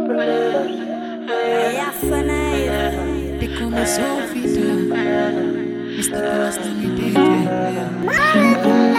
Te come Sofita Mr. Boss na me DJ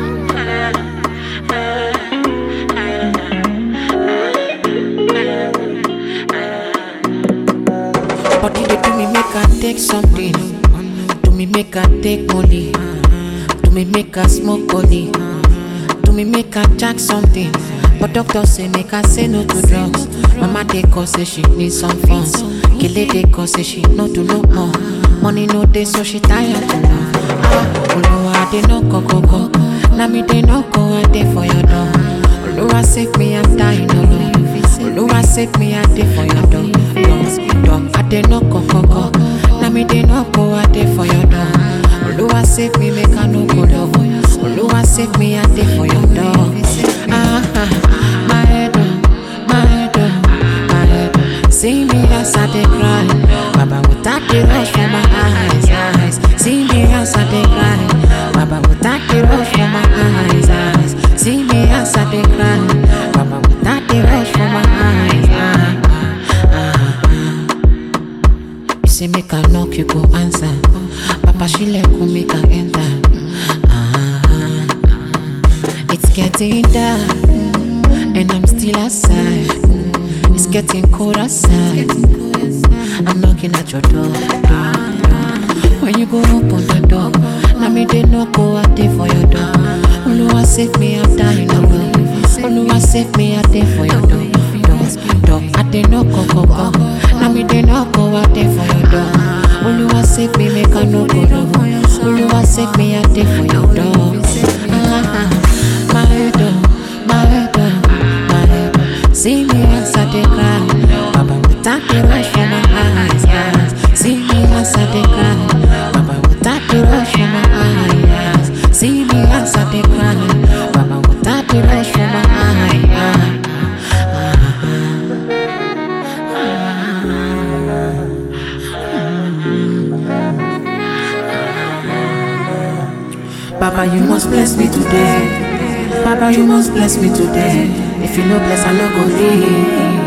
Body they do me make I take something Do me make I take money Do me make I smoke body Do me make I jack something But doctor say make I say no to drugs Mama they call say she need some funds Kele they call say she no do no more Money no day so she tired to love Ah, Oluwa they no go go go Now me they no go I dey for your door Oluwa save me I'm dying alone Oluwa save me I dey for your door door, door. I dey no go go go Now me they no go I dey for your door Oluwa save me make I no go love Oluwa save me I dey for your door Ah, ah, my head oh, my head oh, my head oh. See me as I dey cry Baba without the rush from my eyes, eyes See me as I dey cry Baba without the rush from my eyes, eyes See me as I dey cry Baba without the rush from my eyes, ah, ah, ah. You say make I knock, you go answer. Papa she let go make I enter. Ah, it's getting dark, and I'm still outside. It's getting cold outside. I'm knocking at your door. door, door. When you go open the door, now me they no go out there for your door. Oluwa save me, I'm dying alone. Oluwa save me, I dey for your door. door, door. I dey no go go go. Now me they no go out there for your door. Oluwa save me, make I no go low. Oluwa save me, I dey for your door. Ah, my head, oh, my head, oh, my head. oh. See me as I dey cry, Baba without the rush from my eyes, eyes. See me as I dey cry, Baba without the rush from my eyes. See me as I dey cry, Baba without the rush from my eyes. Baba, you must bless me today. Baba, you must bless me today. If you no bless, I no go live.